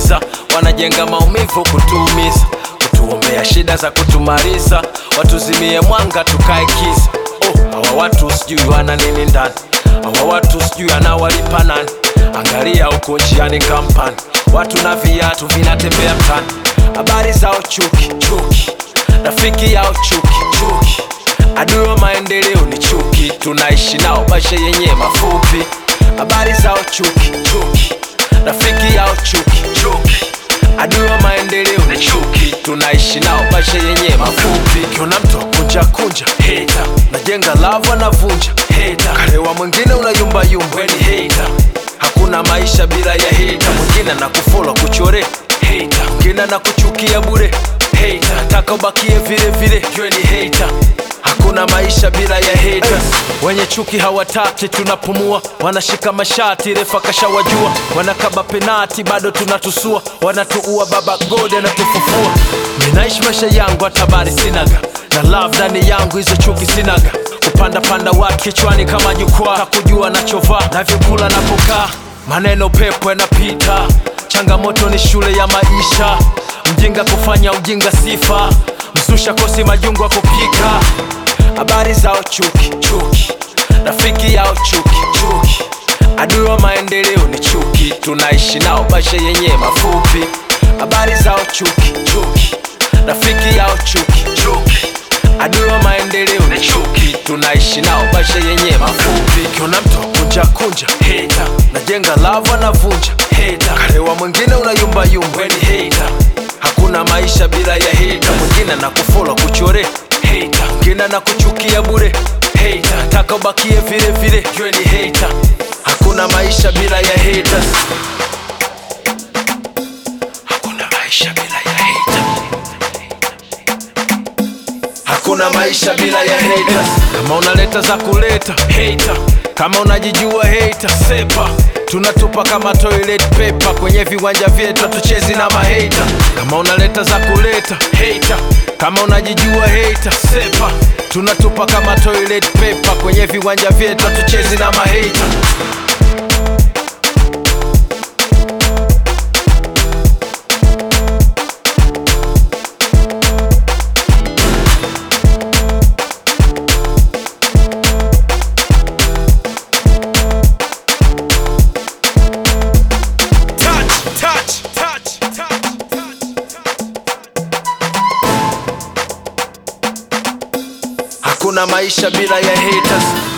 kutuumiza wanajenga maumivu kutuumiza kutuombea shida za kutumaliza watuzimie mwanga tukae kisa oh, hawa watu sijui wana nini ndani hawa watu sijui anawalipa nani angalia huko njiani kampani watu na viatu vinatembea mtani habari zao chuki chuki rafiki yao chuki chuki adui wa maendeleo ni chuki tunaishi nao maisha yenye mafupi habari zao chuki chuki rafiki yao chuki chuki adui wa maendeleo ni chuki tunaishi nao maisha yenye mafupi kiona mtu kunja kunja heta najenga lava navunja heta karewa mwingine unayumbayumba weni heta hakuna maisha bila ya heta mwingine na kufola kuchore heta mwingine na kuchukia bure heta nataka ubakie vile vile ywe ni heta hakuna maisha bila ya haters wenye chuki hawataki tunapumua wanashika mashati refa kashawajua wanakaba penati bado tunatusua wanatuua baba god anatufufua ninaishi maisha yangu hatabari sinaga na love ndani yangu hizo chuki sinaga kupanda panda watu kichwani kama jukwaa hakujua nachovaa navyokula napokaa maneno pepo yanapita changamoto ni shule ya maisha mjinga kufanya ujinga sifa msusha kosi majungu wa kupika habari zao chuki chuki rafiki yao chuki chuki adui wa maendeleo ni chuki tunaishi nao maisha yenye mafupi habari zao chuki chuki rafiki yao chuki chuki adui wa maendeleo ni chuki tunaishi nao maisha yenye mafupi kiona mtu kunja kunja heta najenga lava navunja heta karewa mwingine unayumbayumba weni heta hakuna maisha bila ya heta mwingine na kufola kuchore heta mwingine na kuchukia bure heta taka ubakie vile vile ywe ni heta hakuna maisha bila ya haters hakuna maisha bila ya heta hakuna maisha bila ya haters kama unaleta za kuleta hater kama unajijua hater sepa tunatupa kama toilet paper kwenye viwanja vyetu tuchezi na mahata kama unaleta za kuleta hater kama unajijua hater sepa tunatupa kama toilet paper kwenye viwanja vyetu tuchezi na mahata touch, touch, touch, touch, touch. Hakuna maisha bila ya haters.